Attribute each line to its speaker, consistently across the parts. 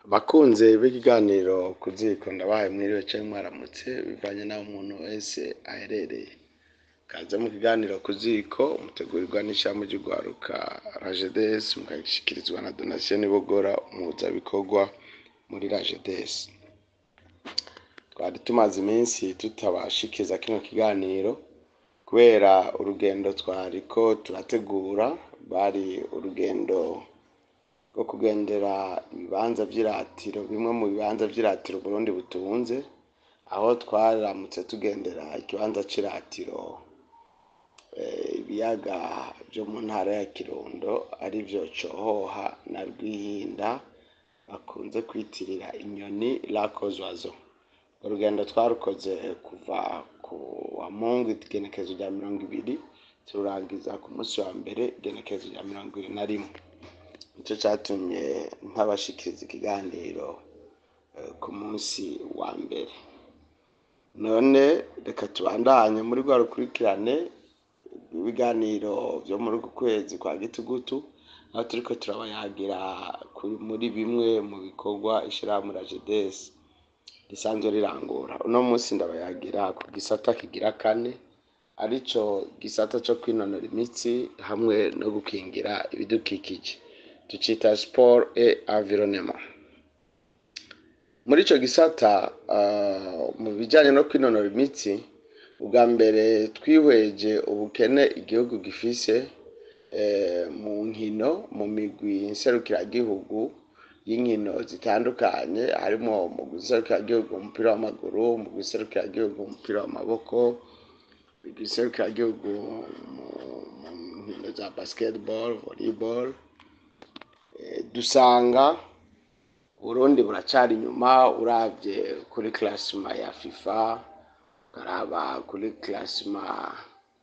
Speaker 1: Bakunzi b'ikiganiro ku ziko ndabahaye mwiriwe canke mwaramutse bivanye n'aho umuntu wese aherereye. Kaze mu kiganiro ku ziko mutegurirwa n'ishirahamwe ry'urwaruka RAGEDES mukagishikirizwa na Donatien Nibogora umuhuzabikorwa muri RAGEDES. Twari tumaze iminsi tutabashikiriza kino kiganiro kubera urugendo twariko turategura rwari urugendo rwo kugendera ibibanza vy'iratiro bimwe mu bibanza vy'iratiro Uburundi butunze aho twaramutse tugendera ikibanza c'iratiro ibiyaga vyo mu ntara ya Kirundo arivyo Cohoha na Rwihinda bakunze kwitirira inyoni Lac aux oiseaux. Urugendo twarukoze kuva ku wa Mungu igenekerezo rya mirongo ibiri tururangiza ku musi wa mbere igenekerezo rya mirongo ibiri na rimwe. Nico catumye ntabashikiriza ikiganiro ku musi wa mbere. None reka tubandanye muri rwa rukurikirane rw'ibiganiro vyo muri uku kwezi kwa gitugutu aho turiko turabayagira muri bimwe mu bikorwa ishirahamwe RAGEDES risanzwe rirangura. Uno musi ndabayagira ku gisata kigira kane arico gisata co kwinonora imitsi hamwe no gukingira ibidukikije. Tucita sport et environnement. Muri ico gisata mu bijanye no kwinonora imitsi ubwa mbere twihweje ubukene igihugu gifise mu nkino mu migwi nserukiragihugu y'inkino zitandukanye harimwo umugwi nserukiragihugu umupira w'amaguru, umugwi nserukiragihugu umupira w'amaboko, imigwi nserukiragihugu mu nkino za basketball, volleyball, dusanga Uburundi buracari inyuma uravye kuri classement ya FIFA, ukaraba kuri classement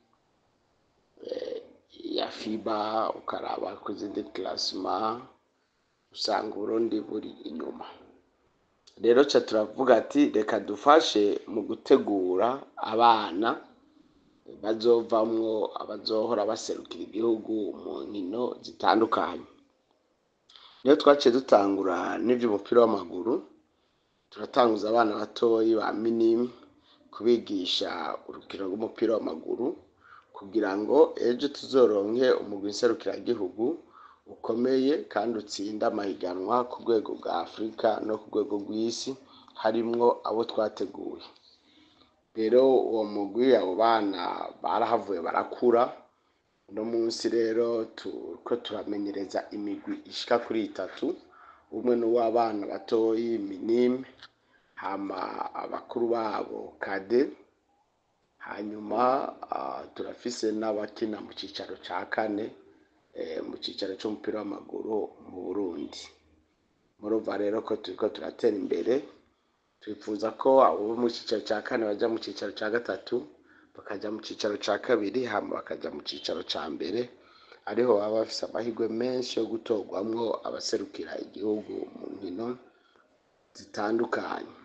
Speaker 1: ya FIBA, ukaraba ku zindi classement usanga Uburundi buri inyuma. Rero ca turavuga ati reka dufashe mu gutegura abana bazovamwo abazohora baserukira igihugu mu nkino zitandukanye. Niho twaciye dutangura n'ivy'umupira w'amaguru, turatanguza abana batoyi ba minime kubigisha urukino rw'umupira w'amaguru kugira ngo ejo tuzoronke umugwi nserukiragihugu ukomeye kandi utsinda amahiganwa ku rwego rwa Afurika no ku rwego rw'isi harimwo abo twateguye. Rero uwo mugwi abo bana barahavuye barakura, uno musi rero turiko turamenyereza imigwi ishika kuri itatu, umwe n'uw'abana batoyi minime, hama abakuru babo kade, hanyuma turafise n'abakina mu cicaro ca kane mu cicaro c'umupira w'amaguru mu Burundi. Murumva rero ko turiko turatera imbere, twipfuza ko abo mu cicaro ca kane baja mu cicaro ca gatatu, bakaja mu cicaro ca kabiri hama bakaja mu cicaro ca mbere, ariho baba bafise amahirwe menshi yo gutorwamwo abaserukira igihugu mu nkino zitandukanye.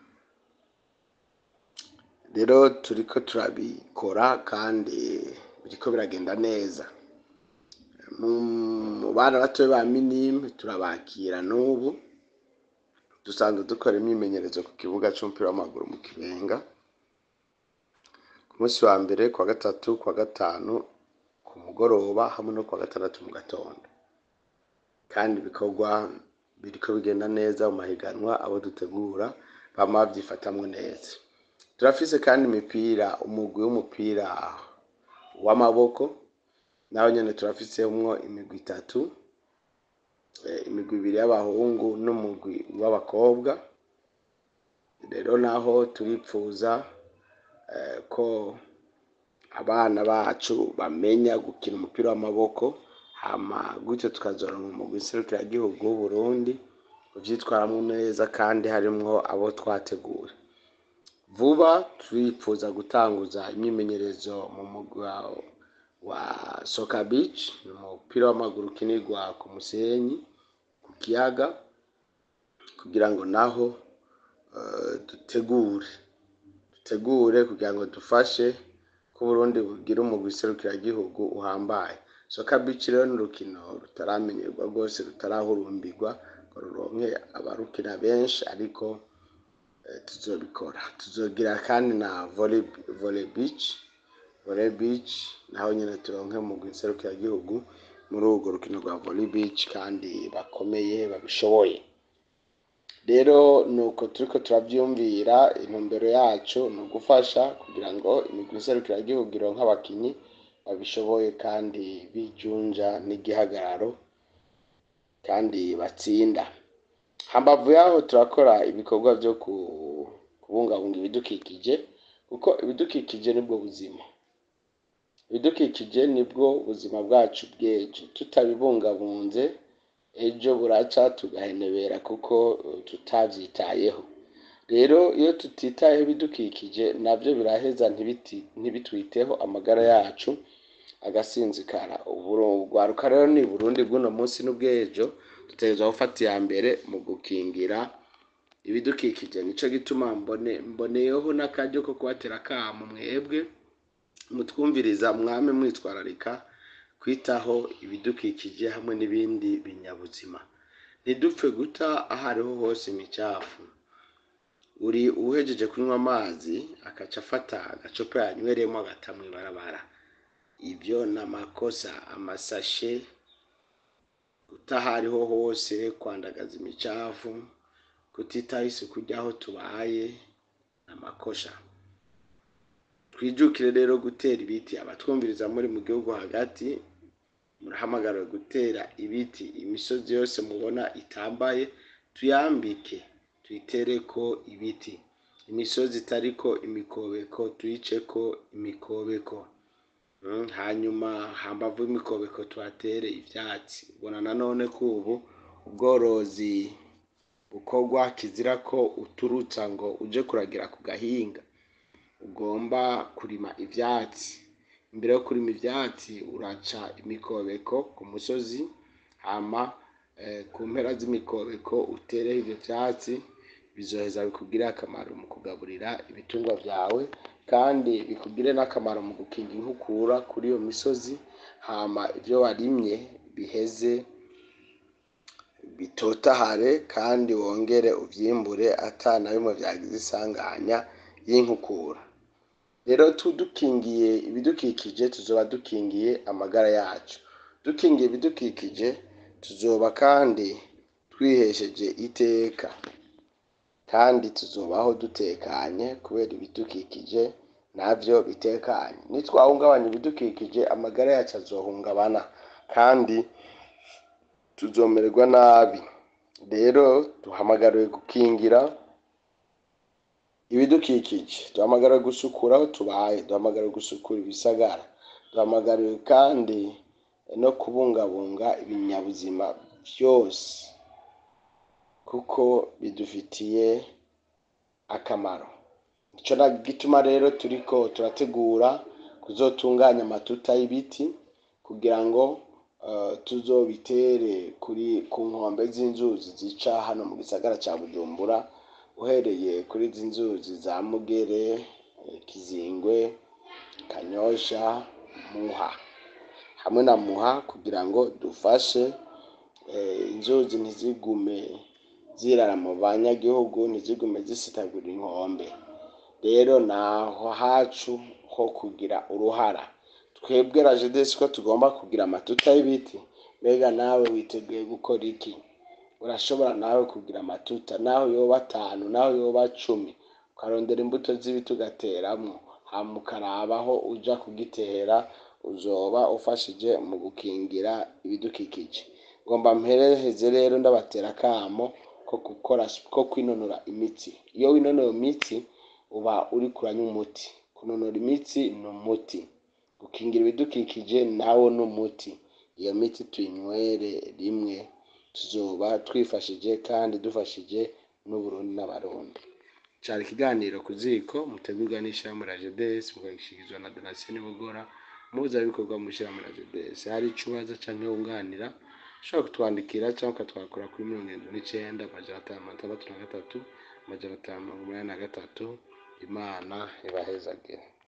Speaker 1: Rero turiko turabikora kandi biriko biragenda neza. Mu bana batoyi ba minime turabakira n'ubu, dusanzwe dukora imyimenyerezo ku kibuga c'umupira w'amaguru mu Kibenga, ku musi wa mbere, kuwa gatatu, kuwa gatanu ku mugoroba hamwe no kuwa gatandatu mu gatondo. Kandi ibikorwa biriko bigenda neza mu mahiganwa abo dutegura bama bavyifatamwo neza. Turafise kandi imipira umugwi w'umupira w'amaboko, naho nyene turafisemwo imigwi itatu, imigwi ibiri y'abahungu n'umugwi w'abakobwa, rero naho turipfuza ko abana bacu bamenya gukina umupira w'amaboko, hama gutyo tukazoronka umugwi nserukiragihugu w'Uburundi uvyitwaramwo neza kandi harimwo abo twateguye. Vuba turipfuza gutanguza imyimenyerezo mu mugwi wa Soka Beach, ni umupira w'amaguru ukinirwa ku musenyi, ku kiyaga, kugira ngo naho dutegure, dutegure kugira ngo dufashe ko Uburundi bugira umugwi nserukiragihugu uhambaye. Soka Beach rero ni urukino rutaramenyerwa rwose rutarahurumbirwa ngo ruronke abarukina benshi ariko eh, tuzobikora tuzogira kandi na volley, volley beach volley beach naho nyine turonke mu gihugu muri urwo rukino rwa volley beach kandi bakomeye babishoboye rero nuko turiko turavyumvira intumbero yacu ni ugufasha kugira ngo imigwi nserukiragihugu ironke abakinyi babishoboye kandi bijunja n'igihagararo kandi batsinda hambavu yaho turakora ibikorwa byo ku- kubungabunga ibidukikije kuko ibidukikije nibwo buzima ibidukikije nibwo buzima bwacu bw'ejo tutabibungabunze ejo buraca tugahenebera kuko eh, tutavyitayeho rero iyo tutitayeho ibidukikije nabyo biraheza ntibiti ntibitwiteho amagara yacu agasinzikara Uburo- urwaruka rero ni burundi bw'uno munsi n'ubw'ejo dutegerezwa gufata iya mbere mu gukingira ibidukikije nico gituma mbone mboneyeho n'akaryo ko kubatera akamo mwebwe mutwumviriza mwame mwitwararika kwitaho ibidukikije hamwe n'ibindi binyabuzima ntidupfe guta aho ariho hose imicafu uri uhejeje kunywa amazi akaca afata agacupa yanywereyemo agata mw'ibarabara ibyo ni amakosa amasashe guta aho ariho hose kwandagaza imicafu kutitaho isuku ry'aho tubaye ni amakosa twijukire rero gutera ibiti abatwumviriza muri mu gihugu hagati murahamagariwe gutera ibiti imisozi yose mubona itambaye tuyambike tuyitereko ibiti imisozi itariko imikobeko tuyiceko imikobeko Mm, hanyuma hambavu y'imikobeko tuhatere ivyatsi ubona nanone ko ubu ubworozi bukorwa kizira ko uturutsa ngo uje kuragira ku gahinga ugomba kurima ivyatsi imbere yo kurima ivyatsi uraca imikobeko ku musozi hama eh, ku mpera z'imikobeko utereho ivyo vyatsi bizoheza bikugirire akamaro mu kugaburira ibitungwa vyawe kandi bikugire n'akamaro mu gukinga inkukura kuri iyo misozi hama ivyo warimye biheze bitotahare kandi wongere uvyimbure ata na bimwe vyagize isanganya y'inkukura rero tudukingiye ibidukikije tuzoba dukingiye amagara yacu dukingiye ibidukikije tuzoba kandi twihesheje iteka kandi tuzobaho dutekanye kubera ibidukikije navyo bitekanye nitwahungabanya ibidukikije amagara yacu azohungabana kandi tuzomererwa nabi rero duhamagariwe gukingira ibidukikije duhamagariwe gusukura aho tubaye duhamagariwe gusukura ibisagara duhamagariwe kandi no kubungabunga ibinyabuzima byose kuko bidufitiye akamaro nico na gituma rero turiko turategura kuzotunganya amatuta y'ibiti kugira ngo eh, tuzobitere kuri ku nkombe z'inzuzi zica hano mu gisagara ca bujumbura uhereye kuri izi nzuzi za mugere eh, kizingwe kanyosha muha hamwe na muha kugira ngo dufashe eh, inzuzi ntizigume zirara mu banyagihugu ntizigume zisitagura inkombe rero naho hacu ho kugira uruhara twebwe rajedesi ko tugomba kugira amatuta y'ibiti mbega nawe witeguye gukora iki urashobora nawe kugira amatuta naho yoba atanu naho yoba cumi ukarondera imbuto z'ibiti ugateramwo hama ukaraba aho uja kugitera uzoba ufashije mu gukingira ibidukikije ngomba mpereheze rero ndabatera akamo ko gukora ko kwinonora imitsi iyo winonora imitsi uba uri kuranywa umuti kunonora imitsi ni umuti gukingira ibidukikije nawo ni umuti iyo miti tuyinywere rimwe tuzoba twifashije kandi dufashije n'uburundi n'abarundi cari ikiganiro ku ziko mutegurwa n'ishirahamwe la jedes mukagishikirizwa na donatien bugora umuhuzabikorwa mu ishirahamwe la jedes hari ico ubaza canke wunganira ushobora kutwandikira cyangwa ukatwakura kuri mirongo irindwi n'icenda amajana atanu mirongo itandatu na gatatu amajana atanu mirongo umunani na gatatu imana ibahezagire